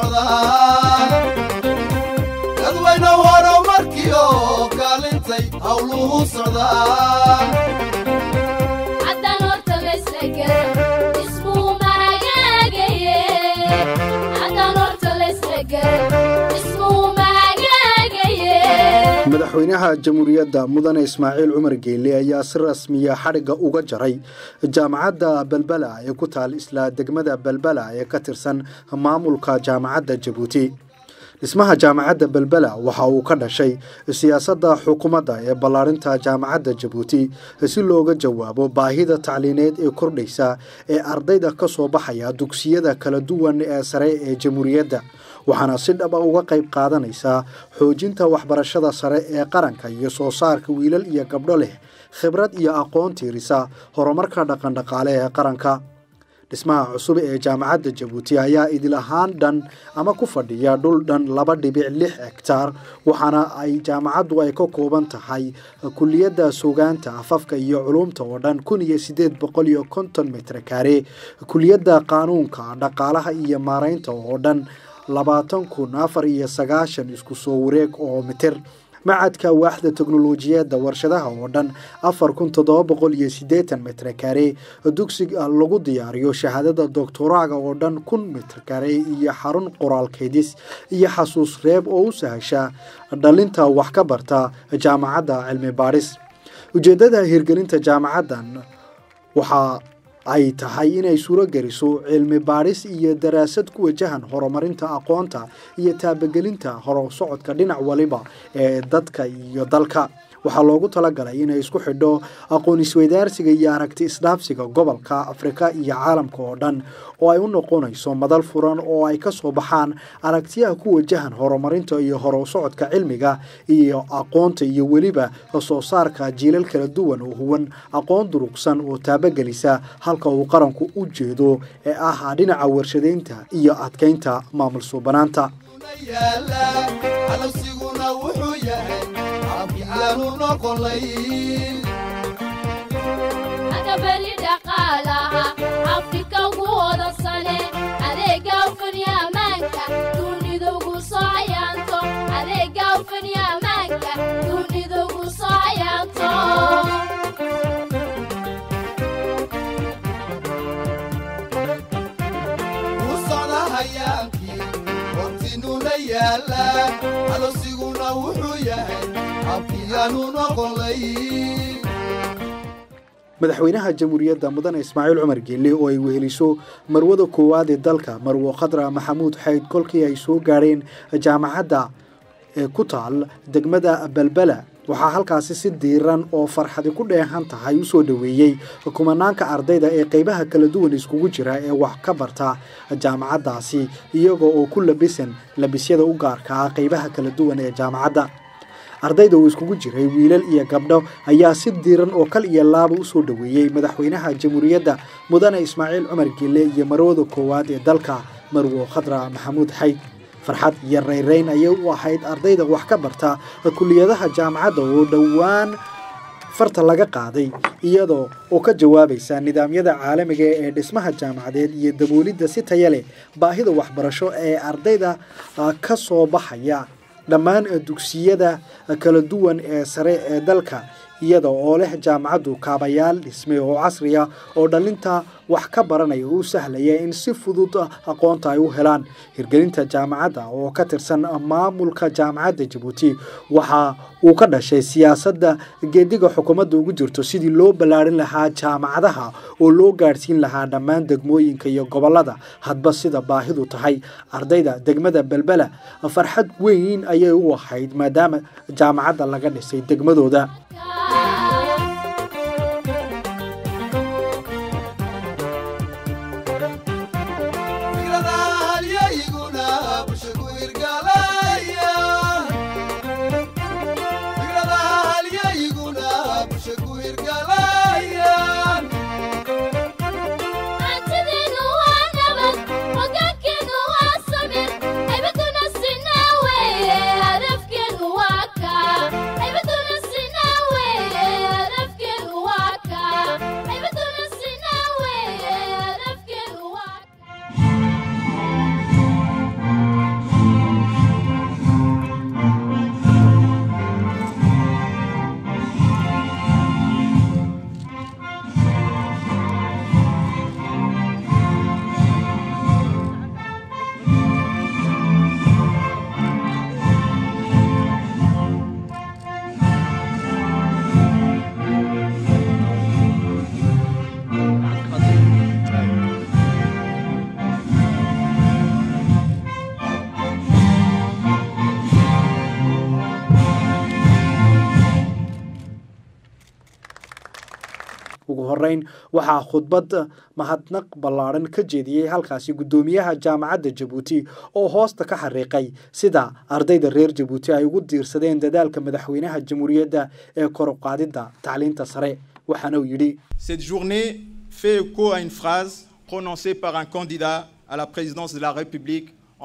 socdaan dadweyne horumarkii oo kaalintay howluhu socdaan haddaan horta laysla garan ismuu mahagaagaye haddaan horta laysla garan ismuu mahagaagaye madaxweynaha jamhuuriyadda mudane ismaaciil cumar geele ayaa si rasmiya xadhigga uga jaray jaamacadda belbela ee ku taal isla degmada belbela ee ka tirsan maamulka jaamacadda jabuuti dhismaha jaamacadda belbela waxa uu ka dhashay siyaasadda xukuumadda ee ballaarinta jaamacadda jabuuti si looga jawaabo baahida tacliineed ee kordhaysa ee ardayda ka soo baxaya dugsiyada kala duwan ee sare ee jamhuuriyadda waxaana si dhaba uga qayb qaadanaysaa xoojinta waxbarashada sare ee qaranka iyo soo saarka wiilal iyo gabdho leh khibrad iyo aqoon tiirisa horumarka dhaqandhaqaale ee qaranka dhismaha cusub ee jaamacadda jabuuti ayaa idil ahaan dhan ama ku fadhiya dhul dhan laba dhibic lix hegtaar waxaana ay jaamacaddu ay ka kooban tahay kuliyadda sugaanta afafka iyo culumta oo dhan kun iyo sideed boqol iyo konton mitre kaare kuliyadda qaanuunka dhaqaalaha iyo maaraynta oo dhan labaatan kun afar iyo sagaashan isku soo wareeg oo mitir macadka waaxda teknolojiyadda warshadaha oo dhan afar kun toddoba boqol iyo siddeetan mitre kare dugsiga lagu diyaariyo shahaadada doctoraaga oo dhan kun mitre kare iyo xarun qoraalkeedis iyo xasuus reeb oo u sahasha dhalinta wax ka barta jaamacadda cilmi baadhis ujeeddada hirgelinta jaamacaddan waxaa ay tahay inay suuro geliso cilmi baadhis iyo daraasad ku wajahan horumarinta aqoonta iyo taabagelinta horusocodka dhinac waliba ee dadka iyo dalka waxaa loogu talagalay inay isku xidho aqoon isweydaarsiga iyo aragti isdhaafsiga gobolka afrika iyo caalamka oo dhan oo ay u noqonayso madal furan oo ay ka soo baxaan aragtiyaha ku wajahan horumarinta iyo horusocodka cilmiga iyo aqoonta iyo weliba soo saarka jiilal kala duwan oo huwan aqoon durugsan oo taabagelisa halka uu qaranku u jeedo ee ah dhinaca warshadaynta iyo adkaynta maamul suubanaanta yaala calabsiguna wuxuu yahay aanu noqolayn agabali dhaqaalaha afrika ugu hodansane adeega ufani ammaanka dunida ugu soo cayaanto adeega ufani ammaanka dunida ugu soo cayaanto u socda hayaankii hortinuna yaala calabsiguna wuxuu yahay abkiyaanu noqolayn madaxweynaha jamhuuriyadda mudane ismaaciil cumar geelle oo ay weheliso marwada koowaad ee dalka marwo khadra maxamuud xayd kolkii ay soo gaadheen jaamacadda ee ku taal degmada belbela waxaa halkaasi si diiran oo farxadi ku dheehan tahay u soo dhoweeyey kumanaanka ardayda ee qeybaha kala duwan iskugu jira ee wax ka barta jaamacaddaasi iyagoo oo ku labisan labisyada u gaarka ah qeybaha kala duwan ee jaamacadda ardayda uu iskugu jiray wiilal iyo gabdho ayaa si diiran oo kal iyo laaba u soo dhoweeyey madaxweynaha jamhuuriyadda mudane ismaaciil cumar geelle iyo marwada koowaad ee dalka marwo khadra maxamuud xayd farxad iyo rayrayn ayay u ahayd ardayda wax ka barta kuliyadaha jaamacadda oo dhowaan farta laga qaaday iyadoo oo ka jawaabaysa nidaamyada caalamiga ee dhismaha jaamacadeed iyo daboolidda si taya leh baahida waxbarasho ee ardayda ka soo baxaya dhammaan dugsiyada kala duwan ee sare ee dalka iyada oo leh jaamacaddu kaabayaal dhisme oo casriya oo dhalinta wax ka baranaya u sahlaya in si fudud aqoonta ay u helaan hirgelinta jaamacadda oo ka tirsan maamulka jaamacadda jabuuti waxa uu ka dhashay siyaasadda geediga xukuumadda ugu jirto sidii loo ballaarin lahaa jaamacadaha oo loo gaadhsiin lahaa dhammaan degmooyinka iyo gobollada hadba sida baahidu tahay ardayda degmada belbela farxad weyn ayay u ahayd maadaama jaamacadda laga dhisay degmadooda fikradaha halyayguna bulsha ku hirgalaya fikradaha halyayguna bulsha ku hirgalayaan hantideenu waa nabad hogaankeenu waa samir haybaduna sinaa weye hadafkeenu waa kaa haybaduna sinaa weye ugu horeyn waxaa khudbad mahadnaq ballaadhan ka jeediyey halkaasi guddoomiyaha jaamacadda jabuuti oo hoosta ka xariiqay sida ardayda reer jabuuti ay ugu diirsadeen dadaalka madaxweynaha jamhuuriyadda ee koruqaadidda tacliinta sare waxaana uu yidhi Cette journée fait écho à une phrase prononcée par un candidat à la présidence de la République en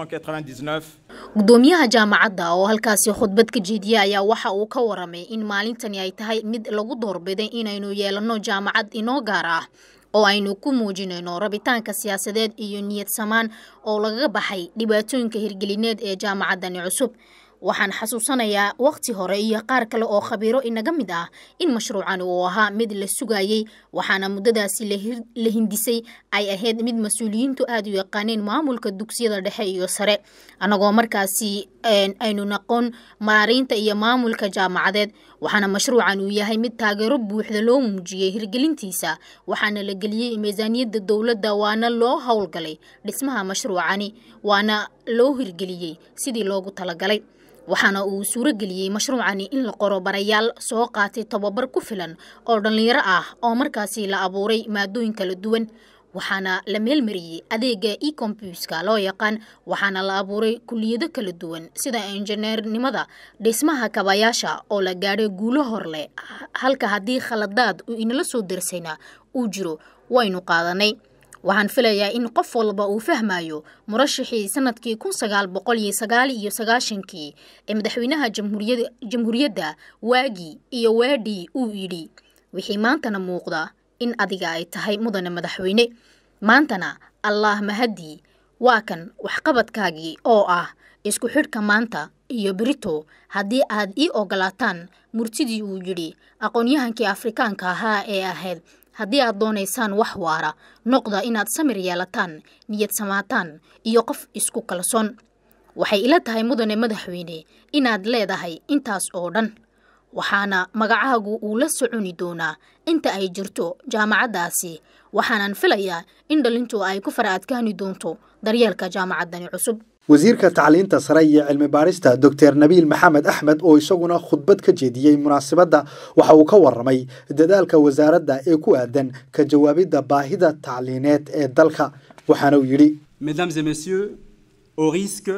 1999 gudoomiyaha jaamacadda oo halkaasi khudbad ka jeediyey ayaa waxa uu ka waramay in maalintani ay tahay mid lagu doorbiday inaynu yeelanno jaamacad inoo gaar ah oo aynu ku muujinayno rabitaanka siyaasadeed iyo niyad samaan oo lagaga baxay dhibaatooyinka hirgelineed ee jaamacaddani cusub waxaan xasuusanayaa waqti hore iyo qaar kale oo khabiiro inaga mid ah in mashruucani uu ahaa mid la sugayey waxaana muddadaasi la hindisay ay ahayd mid mas-uuliyiintu aada u yaqaaneen maamulka dugsiyada dhexe iyo sare annagoo markaasi aynu naqon maariinta iyo maamulka jaamacadeed waxaana mashruucan uu yahay mid taageero buuxda loo muujiyey hirgelintiisa waxaana la geliyey miisaaniyadda dowladda waana loo howlgalay dhismaha mashruucani waana loo hirgeliyey sidii loogu talagalay waxaana uu suuro geliyey mashruucani in la qoro barayaal soo qaatay tobabar ku filan oo dhallinyaro ah oo markaasi la abuuray maadooyin kala duwan waxaana la meelmariyey adeega ecombuska loo yaqaan waxaana la abuuray kuliyado kala duwan sida injineernimada dhismaha kabayaasha oo la gaadhay guulo horleh halka haddii khaladaad uu inala soo darsayna uu jiro waynu qaadanay waxaan filayaa in qof walba uu fahmayo murashixii sanadkii kun sagaal boqol iyo sagaal iyo sagaashankii ee madaxweynaha jamhuuriyadda waagii iyo waadhii uu yidhi wixii maantana muuqda in adiga ay tahay mudane madaxweyne maantana allaah mahadii waa kan waxqabadkaagii oo ah isku xidhka maanta iyo berito haddii aad ii ogolaataan murtidii uu yidhi aqoon-yahankii afrikaanka ahaa ee ahayd haddii aad doonaysaan wax waara noqda inaad samir yeelataan niyad samaataan iyo qof isku kalsoon waxay ila tahay mudane madaxweyne inaad leedahay intaas oo dhan waxaana magacaagu uu la soconi doonaa inta ay jirto jaamacaddaasi waxaanan filayaa in dhalintu ay ku fara adkaani doonto daryeelka jaamacaddani cusub wasiirka tacliinta sare iyo cilmi baarista doctor nabiil maxamed axmed oo isaguna khudbad ka jeediyey munaasabadda waxa uu ka waramay dadaalka wasaaradda ee ku aadan ka jawaabidda baahida tacliineed ee dalka waxaana uu yidhi Mesdames et messieurs, au risque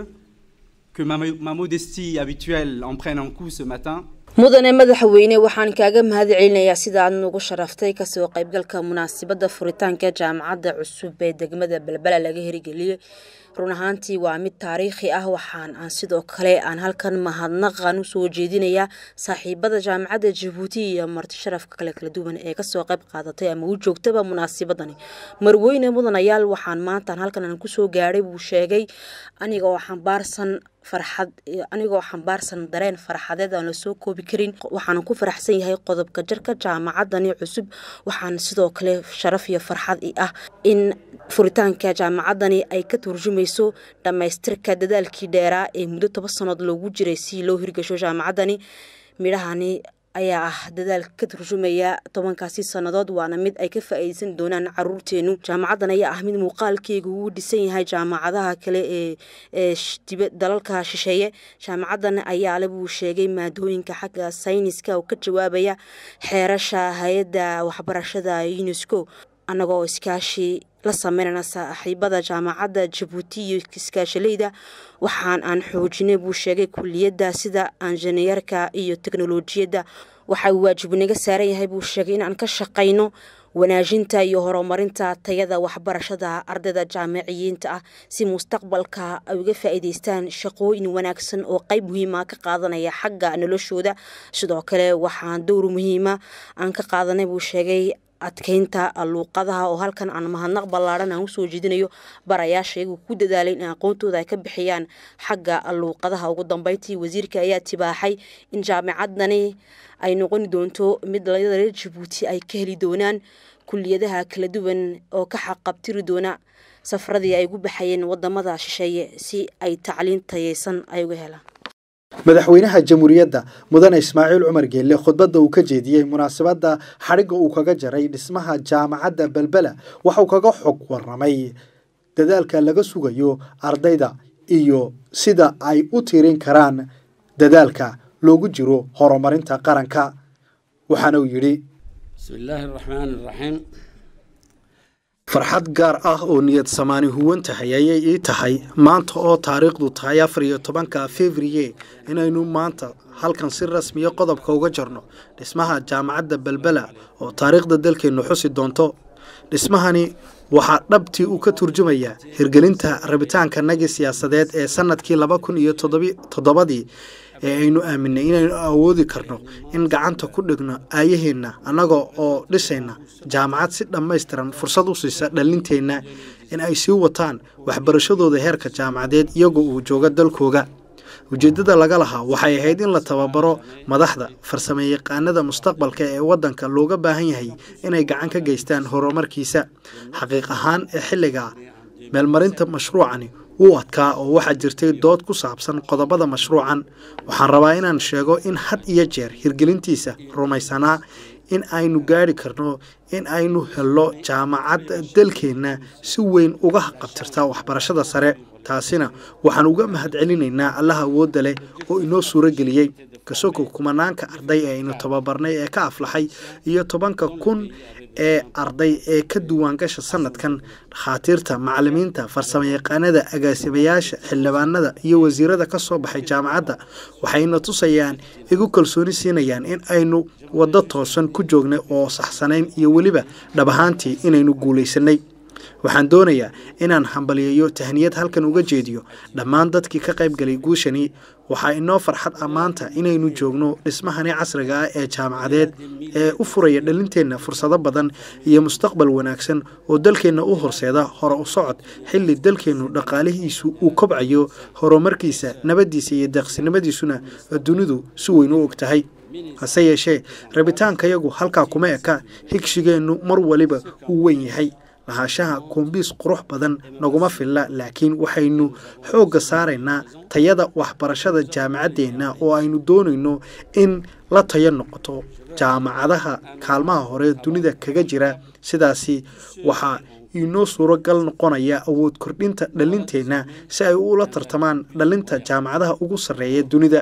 que ma, ma modestie habituelle en prenne un coup ce matin, mudane madaxweyne waxaan kaaga mahad celinayaa sida aad nugu sharaftay kasoo qaybgalka munaasabadda furitaanka jaamacadda cusub ee degmada balbala laga hirgeliyey run ahaantii waa mid taariikhi ah waxaan aan sidoo kale aan halkan mahadnaqan usoo jeedinayaa saaxiibada jaamacadda jabuuti iyo marti sharafka kale kala duwan ee kasoo qayb qaadatay ama u joogtaba munaasabadani marweyne mudanayaal waxaan maantaan halkan aan kusoo gaadhay buu sheegay aniga oo xambaarsan farxad anigoo xambaarsan dareen farxadeed aan lasoo koobi karin waxaan ku faraxsan yahay qodobka jarka jaamacadani cusub waxaan sidoo kale sharaf iyo farxad i ah in furitaanka jaamacadani ay ka turjumayso dhammaystirka dadaalkii dheeraa ee muddo toban sannood loogu jiray si loo hirgasho jaamacadani midhahani ayaa ah dadaal ka turjumaya tobankaasi sannadood waana mid ay ka faa-iideysan doonaan caruurteenu jaamacaddan ayaa ah mid muuqaalkeega uu dhisan yahay jaamacadaha kale ee ee dalalka shisheeye jaamacaddan ayaale buu sheegay maadooyinka xagga sayniska oo ka jawaabaya xeerasha hay-adda waxbarashada unesco annagoo iskaashi la sameynana saaxiibada jaamacadda jabuuti iyo iskaashaleyda waxaan aan xoojinay buu sheegay kuliyadda sida injineerka iyo teknolojiyadda waxa uu waajib naga saaran yahay buu sheegay inaan ka shaqayno wanaajinta iyo horumarinta tayada waxbarashada ardayda jaamiciyiinta ah si mustaqbalka ay uga faa-iideystaan shaqooyin wanaagsan oo qeyb muhiima ka qaadanaya xagga noloshooda sidoo kale waxaan dowr muhiima aan ka qaadanay buu sheegay adkeynta luuqadaha oo halkan aan mahadnaq ballaaran aan usoo jeedinayo barayaasha iyagu ku dadaalay in aqoontooda ay ka bixiyaan xagga luuqadaha ugu dambeyntii wasiirka ayaa tibaaxay in jaamicadani ay noqoni doonto mid dhalinyada reer jabuuti ay ka heli doonaan kuliyadaha kala duwan oo ka xaqabtiri doona safaradii ay ugu baxayeen wadamada shisheeye si ay tacliin tayeysan ay uga helaan madaxweynaha jamhuuriyadda mudane ismaaciil cumar geelle khudbadda uu ka jeediyey munaasabadda xadhigga uu kaga jaray dhismaha jaamacadda belbela waxauu kaga xog waramay dadaalka laga sugayo ardayda iyo sida ay u tirin karaan dadaalka loogu jiro horumarinta qaranka waxaana uu yidhi بسم الله الرحمن الرحيم farxad gaar ah oo niyad samaani huwan tahay ayay ii tahay maanta oo taariikhdu tahay afar iyo tobanka fevriye inaynu maanta halkan si rasmiya qodobka uga jarno dhismaha jaamacadda belbela oo taariikhda dalkeennu xusi doonto dhismahani waxaa dhabtii uu ka turjumayaa hirgelinta rabitaanka nagi siyaasadeed ee sanadkii laba kun iyo toddobadii ee aynu aaminay inaynu awoodi karno in gacanta ku dhigno aayaheenna annaga oo dhisayna jaamacad si dhammaystiran fursad u siisa dhalinteenna in ay sii wataan waxbarashadooda heerka jaamacadeed iyagoo uu jooga dalkooga ujeeddada laga lahaa waxay ahayd in la tababaro madaxda farsame yaqaanada mustaqbalka ee waddanka looga baahan yahay inay gacan ka geystaan horumarkiisa xaqiiq ahaan ee xilligaa meelmarinta mashruucani wuu adkaa oo waxaa jirtay dood ku saabsan qodobada mashruucan waxaan rabaa inaan sheego in had iyo jeer hirgelintiisa rumaysanaa in aynu gaari karno in aynu helno jaamacadda dalkeenna si weyn uga qabtirta waxbarashada sare taasina waxaan uga mahadcelinaynaa allaha awoodda leh oo inoo suuro geliyey kasoko kumanaanka arday ee aynu tababarnay ee ka aflaxay iyo tobanka kun ee arday ee ka duwaangasha sanadkan dhakhaatiirta macalimiinta farsamayaqaanada agaasimayaasha xildhibaanada iyo wasiirada ka soo baxay jaamacadda waxayna tusayaan igu kalsooni siinayaan in aynu waddo toosan ku joognay oo saxsanayn iyo weliba dhab ahaantii inaynu guulaysanay waxaan doonayaa inaan hambaliyeeyo tahniyad halkan uga jeediyo dhammaan dadkii ka qayb galay guushani waxaa inoo farxad ammaanta inaynu joogno dhismahani casriga ah ee jaamacadeed ee u furaya dhalinteenna fursado badan iyo mustaqbal wanaagsan oo dalkeenna u horseeda hore u socod xilli dalkeennu dhaqaalihiisu uu kobcayo horumarkiisa nabaddiisa iyo deeqsinimadiisuna dunidu si weyn u og tahay hase yeeshee rabitaankayagu halkaa kuma eka higshigeennu mar waliba uu weyn yahay lahaanshaha koombiis qurux badan naguma filla laakiin waxaynu xoogga saaraynaa tayada waxbarashada jaamacaddeenna oo aynu doonayno in la tayo noqoto jaamacadaha kaalmaha hore dunida kaga jira sidaasi waxaa inoo suuragal noqonaya awood kordhinta dhalinteenna si ay ula tartamaan dhalinta jaamacadaha ugu sarreeya dunida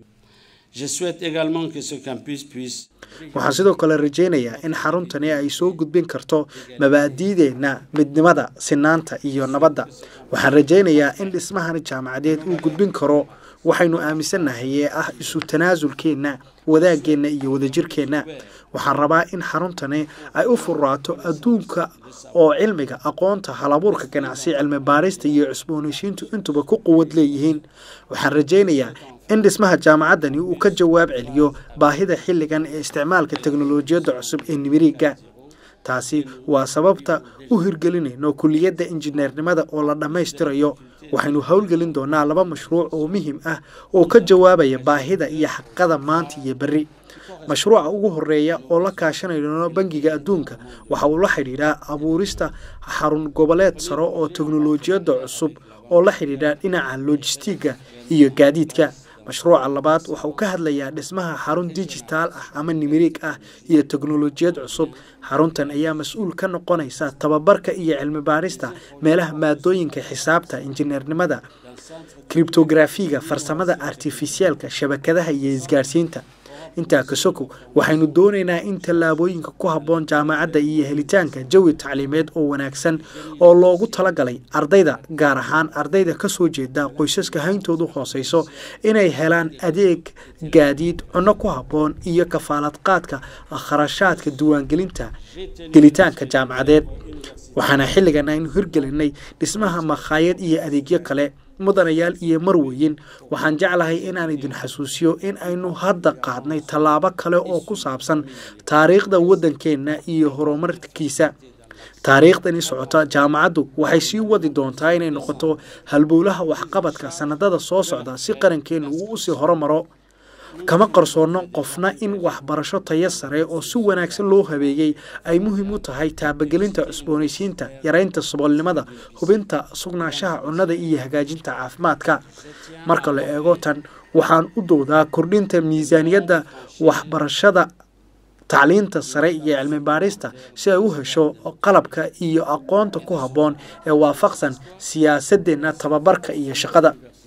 Je souhaite également que ce campus puisse waxaan sidoo kale rajaynayaa in xaruntani ay soo gudbin karto mabaadi'deenna midnimada sinaanta iyo nabadda waxaan rajaynayaa in dhismahani jaamacadeed uu gudbin karo waxaynu aaminsannahay ee ah isu tanaasulkeenna wadaageenna iyo wadajirkeenna waxaan rabaa in xaruntani ay u furaato adduunka oo cilmiga aqoonta halabuurka ganacsi cilmi baarista iyo cusboonaysiintu intuba ku quwad leeyihiin waxaan rajaynayaa in dhismaha jaamacaddani uu ka jawaab celiyo baahida xilligan ee isticmaalka teknolojiyadda cusub ee nimiriga taasi waa sababta u hirgelinayno kuliyadda injineernimada oo la dhammaystirayo waxaynu howlgelin doonaa laba mashruuc oo muhiim ah oo ka jawaabaya baahida iyo xaqada maanta iyo berri mashruuca ugu horeeya oo la kaashanayno bangiga adduunka waxa uu la xidhiidhaa abuurista xarun goboleed saro oo teknolojiyadda cusub oo la xidhiidha dhinaca lojistiga iyo gaadiidka mashruuca labaad waxa uu ka hadlayaa dhismaha xarun dijitaal ah ama nimiriig ah iyo teknolojiyad cusub xaruntan ayaa mas-uul ka noqonaysa tababarka iyo cilmi baarista meelaha maadooyinka xisaabta injineernimada kribtografiga farsamada artifisiaalka shabakadaha iyo isgaarsiinta intaa kasoko waxaynu doonaynaa in tallaabooyinka ku habboon jaamacadda iyo helitaanka jawi tacliimeed oo wanaagsan oo loogu talagalay ardayda gaar ahaan ardayda kasoo jeeda qoysaska hayntoodu hooseyso inay helaan adeeg gaadiid cunno ku habboon iyo kafaalad qaadka kharashaadka diiwaangelinta gelitaanka jaamacadeed waxaana xilligan aynu hirgelinay dhismaha makhaayad iyo adeegyo kale mudanayaal iyo marweyin waxaan jeclahay inaan idin xasuusiyo in aynu hadda qaadnay tallaabo kale oo ku saabsan taariikhda waddankeenna iyo horumarkiisa taariikhdani socota jaamacaddu waxay sii wadi doontaa inay noqoto halbowlaha waxqabadka sanadada soo socda si qarankeennu uu usii horumaro kama qarsoonno qofna in waxbarasho tayo sare oo si wanaagsan loo habeeyey ay muhiim u tahay taabagelinta cusboonaysiinta yaraynta saboolnimada hubinta sugnaanshaha cunnada iyo hagaajinta caafimaadka marka la eego tan waxaan u doodaa kordhinta miisaaniyadda waxbarashada tacliinta sare iyo cilmi baarista si ay u hesho qalabka iyo aqoonta ku habboon ee waafaqsan siyaasadeenna tababarka iyo shaqada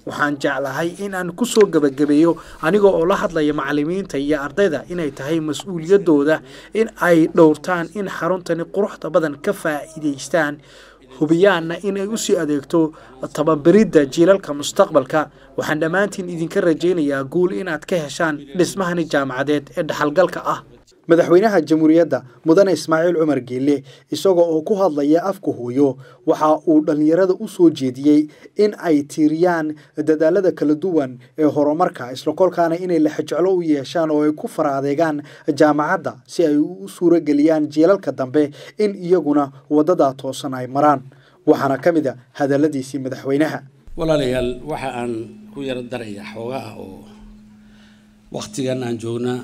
waxaan jeclahay in aan ku soo gebagabeeyo aniga oo la hadlaya macallimiinta iyo ardayda inay tahay mas-uuliyaddooda in ay dhowrtaan in xaruntani quruxda badan ka faa'iidaystaan hubiyaanna inay usii adeegto tababaridda jiilalka mustaqbalka waxaan dhammaantiin idinka rajaynayaa guul inaad ka heshaan dhismahani jaamacadeed ee dhaxalgalka ah madaxweynaha jamhuuriyadda mudane ismaaciil cumar geelle isagoo oo ku hadlaya afka hooyo waxa uu dhallinyarada u soo jeediyey in ay tiiriyaan dadaalada kala duwan ee horumarka islakolkaana inay laxajeclo u yeeshaan oo ay ku fara adeegaan jaamacadda si ay u suurageliyaan jiilalka dambe in iyaguna waddadaa toosan ay maraan waxaana ka mid a hadalladiisii madaxweynaha walaalayaal waxa aan ku yaro daraya xoogaha oo waktigan aan joognaa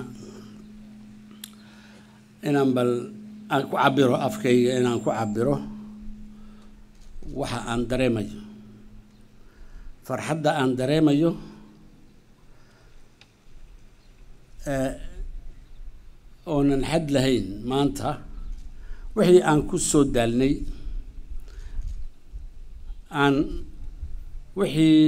inaan bal aan ku cabiro afkayga inaan ku cabiro waxa aan dareemayo farxadda aan dareemayo oonan xad lahayn maanta wixii aan ku soo daalnay aan wixii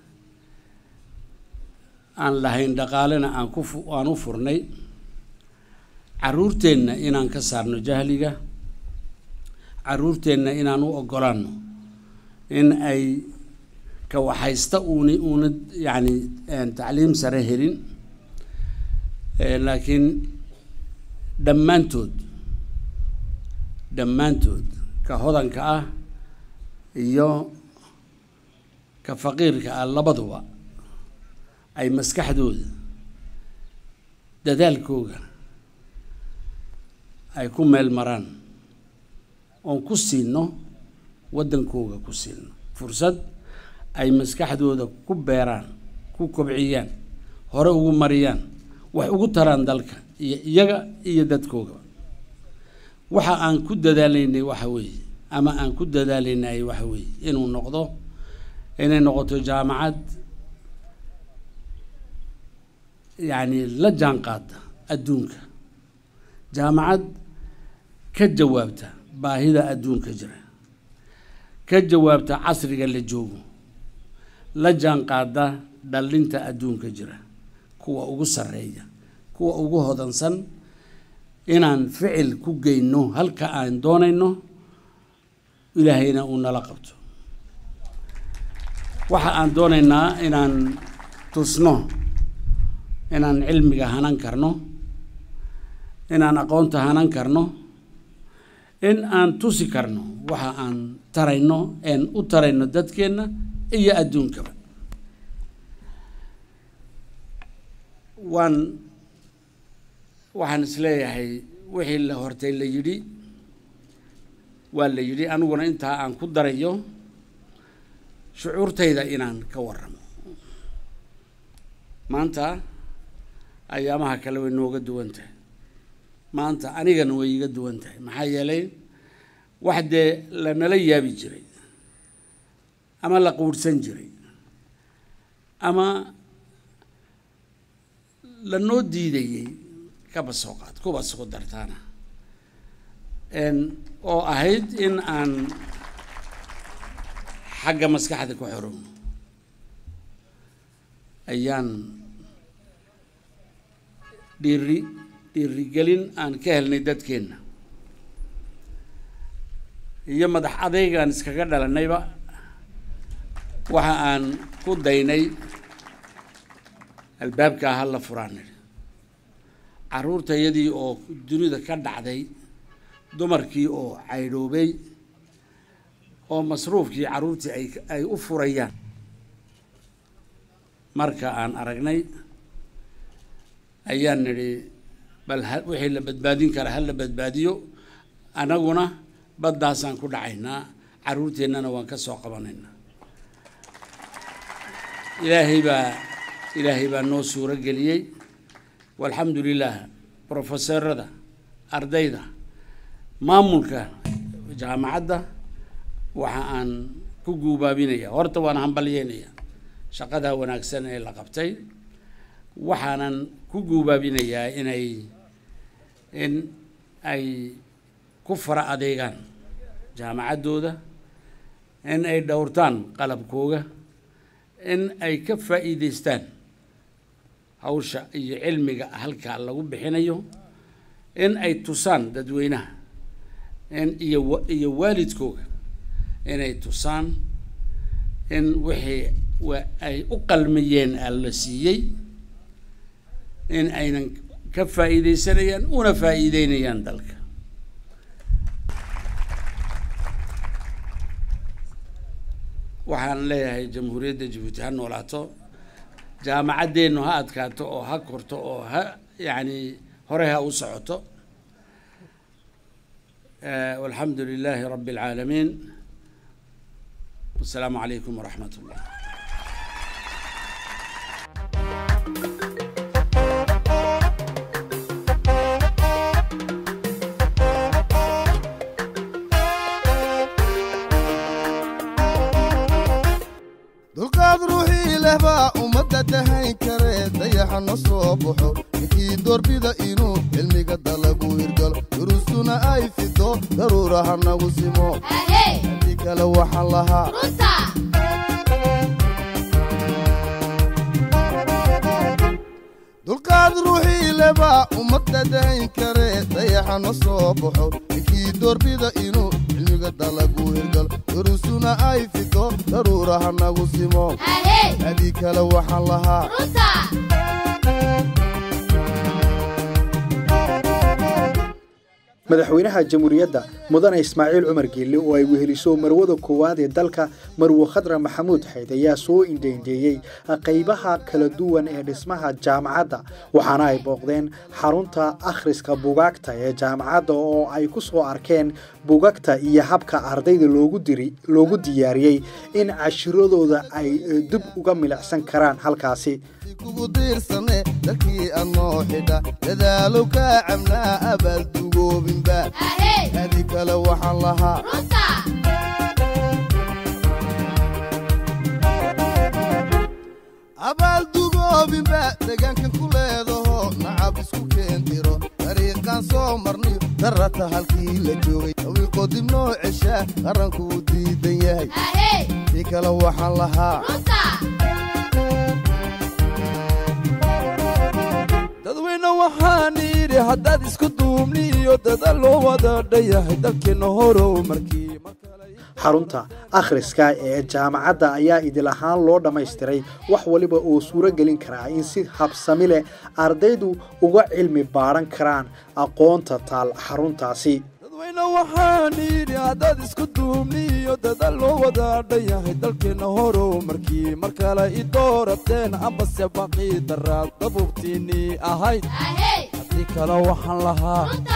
aan lahayn dhaqaalena aan ku aan u furnay caruurteenna inaan ka saarno jahliga caruurteenna inaan u oggolaanno in ay ka waxaysta uuni uuna yacni tacliim sare helin laakiin dhammaantood dhammaantood ka hodanka ah iyo ka faqiirka ah labaduba ay maskaxdooda dadaalkooga ay ku meel maraan oon ku siino waddankooga ku siino fursad ay maskaxdooda ku beeraan ku kobciyaan hore ugu mariyaan wax ugu taraan dalka iyo iyaga iyo dadkooga waxa aan ku dadaalaynay waxa weeye ama aan ku dadaalaynay waxa weeye inuu noqdo inay noqoto jaamacad yacni la jaan qaada adduunka jaamacad ka jawaabta baahida adduunka jira ka jawaabta casriga la joogo la jaan qaada dhallinta adduunka jira kuwa ugu sarreeya kuwa ugu hodansan inaan ficil ku geyno halka aan doonayno ilaahayna uu nala qabto waxa aan doonaynaa inaan tusno inaan cilmiga hanan karno inaan aqoonta hanan karno in aan tusi karno waxa aan tarayno een u tarayno dadkeenna iyo adduunkaba waan waxaan isleeyahay wixii la hortay la yidhi waa la yidhi aniguna intaa aan ku darayo shucuurtayda inaan ka warramo maanta ayaamaha kale way nooga duwan tahay maanta anigana way iga duwan tahay maxaa yeelay wax dee lanala yaabi jiray ama la quudhsan jiray ama lanoo diidayey kaba soo qaad kuba soo dartaana oo ahayd in aan xagga maskaxda ku xorowno ayaan dhiiri dhiirigelin aan ka helnay dadkeenna iyo madax adeygaan iskaga dhalanayba waxa aan ku daynay albaabkaa ha la furaan nidhi carruurtayadii oo dunida ka dhacday dumarkii oo caydhoobay oo masruufkii carruurtii ay ay u furayaan marka aan aragnay ayaan nidhi bal ha wixii la badbaadin kara ha la badbaadiyo annaguna baddaasaan ku dhacaynaa carruurteennana waan ka soo qabanaynaa ilaahay baa ilaahay baa noo suuro geliyey walxamdu lilah brofesorada ardayda maamulka jaamacadda waxa aan ku guubaabinaya horta waan hambalyeynaya shaqadaa wanaagsan ee la qabtay waxaanan ku guubaabinayaa inay in ay ku fara adeegaan jaamacaddooda in ay dhowrtaan qalabkooga in ay ka faa'iidaystaan hawsha iyo cilmiga halkaa lagu bixinayo in ay tusaan dadweynaha in iyo wa- iyo waalidkooga inay tusaan in wixii wa- ay u qalmiyeen aan la siiyey in aynan ka faa'iidaysanayaan una faa'iideynayaan dalka waxaan leeyahay jamhuuriyadda jabuuti ha noolaato jaamacaddeennu ha adkaato oo ha korto oo ha yacni hore ha u socoto Eh, walxamdu lilaahi rabbi alcaalamiin wasalaamu calaykum waraxmat ullah dulqaad ruuxii leh baa ummadda dahayn kare dayaxa na soo baxo ninkii doorbida inuu cilmiga dalagu hirgalo durusuna ay fido daruura ha nagu simo ahey haddii kale waxaan lahaa runta dulqaad ruuxii leh baa ummadda dahayn kare dayaxa na soo baxo ninkii doorbida inuu cilmiga dalagu hirgalo durusuna ay fido daruura ha nagu simo ahey haddii kale waxaan lahaa runta madaxweynaha jamhuuriyadda mudane ismaaciil cumar geelle oo ay weheliso marwada koowaad ee dalka marwo khadra maxamuud xayd ayaa soo indheindheeyey qaybaha kala duwan ee dhismaha jaamacadda waxaana ay booqdeen xarunta akhriska bugaagta ee jaamacadda oo ay ku soo arkeen bugagta iyo habka ardayda loogu diri loogu diyaariyey in cashiradooda ay eh, dib uga milicsan karaan halkaasi kugu diirsane dalkii aad noo xidha dadaalow kaa cabnaa abaal dugoobinba ahey adi kale waxaan lahaa runta abaal dugoobinba deegaankan ku leedaho nacab isku keentiro dariiqaan soo marniyo darata halkii la joogay dawiiqoo dib noo ceshaa qarankuu diidan yahay ahey si kale waxaan lahaa runta dadweyne waxaan yidhi haddaad isku duubni iyo dadaal loo wada dhayahay dalkeenna horow markii xarunta akhriska ee jaamacadda ayaa idil ahaan loo dhammaystiray wax waliba oo suuro gelin karaa in si habsami leh ardaydu uga cilmi baadhan karaan aqoonta taal xaruntaasi dadweyne waxaan yidhi haddaad isku duubni iyo dadaal loo wada dhayahay dalkeenna horow markii mar kale i doorateen ambase baqii daraad dabuubtiinnii ahayd ahey haddii kale waxaan lahaa runta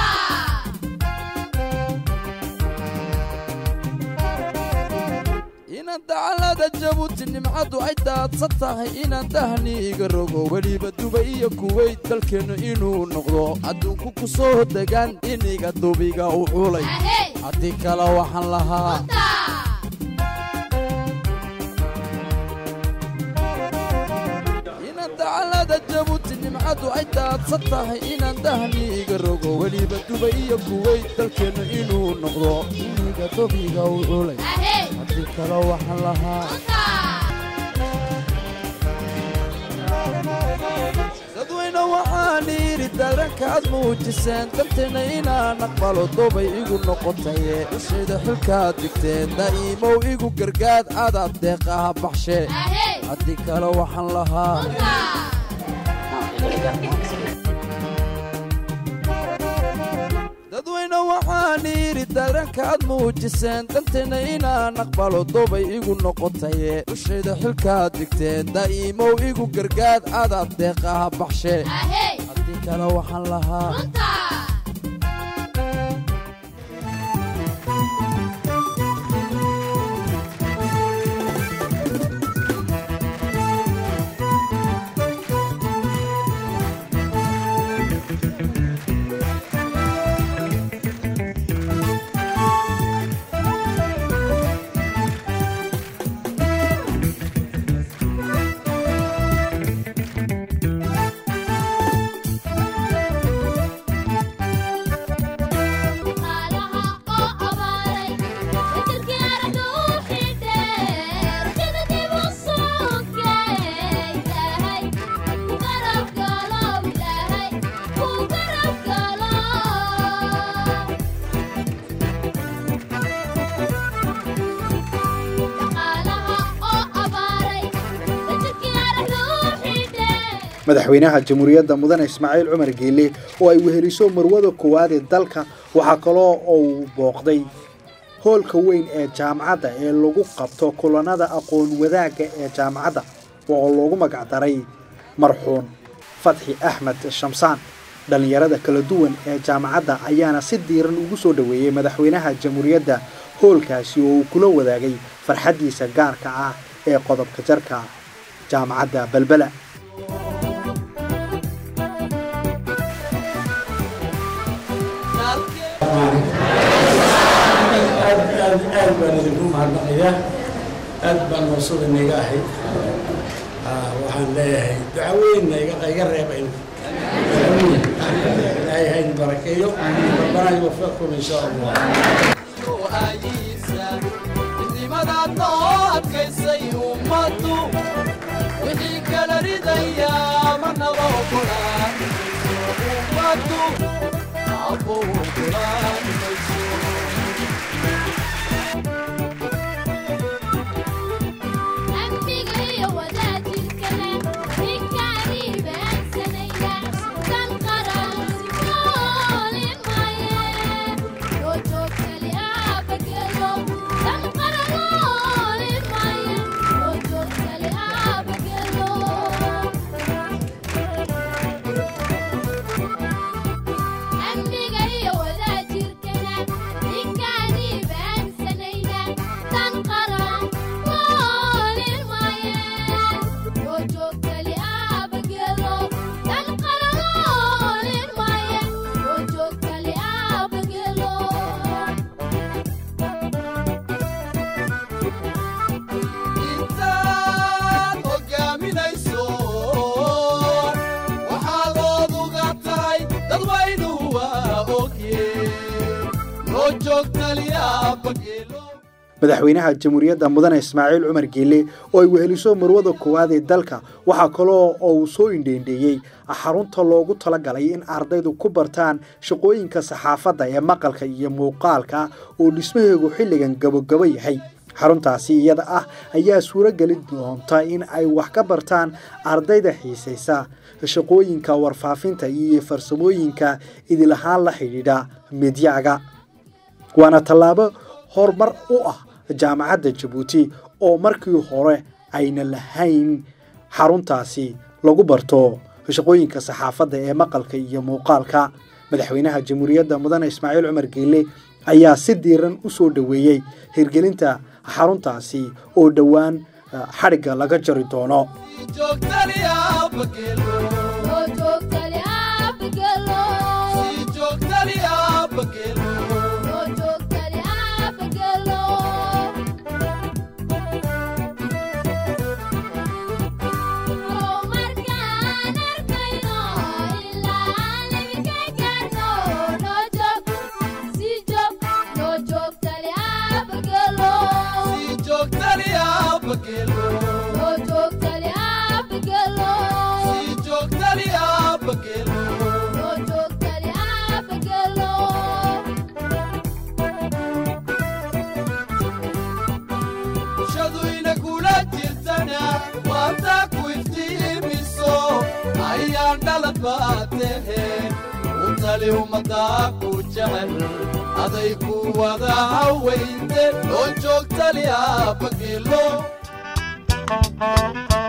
inaan dacalada jabuuti nimcaddu ay daadsan tahay inaan dahni iga rogo weliba duba iyo kuweyt dalkeennu inuu noqdo adduunku ku soo degaan iniga dubiga u culay ahey haddii kale waxaan lahaa runta inaan dacalada jabuuti nimcaddu ay daadsan tahay inaan dahni iga rogo weliba duba iyo kuweyt dalkeennu inuu noqdo iniga dubiga u culay ahey haddii kale waxaan lahaa runta dadweyne waxaan yidhi dareenkaad muujiseen darteena inaan aqbalo dobay igu noqotaye ishayda xilkaad digteen daa'iimow igu gargaad adaad deeqaha baxshe ahey haddii kale waxaan lahaa runta dadweyne waxaan yidhi dareenkaad muujiseen darteena inaan aqbalo dobay igu noqotaye ishayda xilkaad digteen daa'iimow igu gargaad adaad deeqaha baxshe ahey haddii kale waxaan lahaa runta madaxweynaha jamhuuriyadda mudane ismaaciil cumar geele oo ay weheliso marwada koowaad ee dalka waxaa kaloo uu booqday hoolka weyn ee jaamacadda ee lagu qabto kulanada aqoon wadaagga ee jaamacadda oo loogu magacdaray marxuun fatxi axmed shamsaan dhallinyarada kala duwan ee jaamacadda ayaana si diiran ugu soo dhoweeyey madaxweynaha jamhuuriyadda hoolkaasi oo uu kula wadaagay farxaddiisa gaarka ah ee qodobka jarka jaamacadda balbela aad aad aad baan idinku mahadnaqayaa aad baan mabsuud inaga ahay waxaan leeyahay duca weynna iga reebayn ilaahay hayn barakeeyo rabbana yuwafiqkum in sha allah adkaysay ummadu wixii kala ridaya manaba ogolaan ummadu abo ogolaan mayso amniga iyo wadaajirka leh ninkaanii baansanaya dan qaran noolin maye loo joogtali aabagelo dan qaran noolin maye loo joogtali aabagelo amniga iyo wadaajirkana ninkaanii baansanaya dan qaran noolin maye loo joogtali aabagelo dan qaran noolin maye loo joogtali aabagelo intaad hogaaminayso waxaad oduga tahay dadwaynuhu waa ogye loo joogtaliyaa bageelo madaxweynaha jamhuuriyadda mudane ismaaciil cumar geele oo ay weheliso marwada koowaad ee dalka waxaa kaloo uu soo indheendheeyey xarunta loogu talagalay in ardaydu ku bartaan shaqooyinka saxaafadda ee maqalka iyo muuqaalka oo dhismaheegu xilligan gabogabo yahay xaruntaasi iyada ah ayaa suuro geli doonta in ay wax ka bartaan ardayda xiisaysa shaqooyinka warfaafinta iyo farsamooyinka idilahaan la xidhiidha midyaga waana tallaabo horumar u ah jaamacadda jabuuti oo markii hore ayna lahayn xaruntaasi lagu barto shaqooyinka saxaafadda ee maqalka iyo muuqaalka madaxweynaha jamhuuriyadda mudane ismaaciil cumar geele ayaa si diiran u soo dhoweeyey hirgelinta xaruntaasi oo dhowaan xadhigga laga jari doono joogtaliyaa bageelo loo joogtali aabagelo sii joogtaliyaa bageelo loo joogtali aabagelo oo markaan arkayno ilaa libika gaarno loo joog sii joog loo joogtali aabagelo sii joogtaliyaa bageelo loo joogtali aabagelo sii joogtaliyaa bageelo loo joogtali aabagelo bulshadu inagula jirtana waantaa ku iftiimiso ayaan dhalad baateheen u tali ummaddaa ku jecel aday ku wada haweynte loo joogtaliyaa bageelo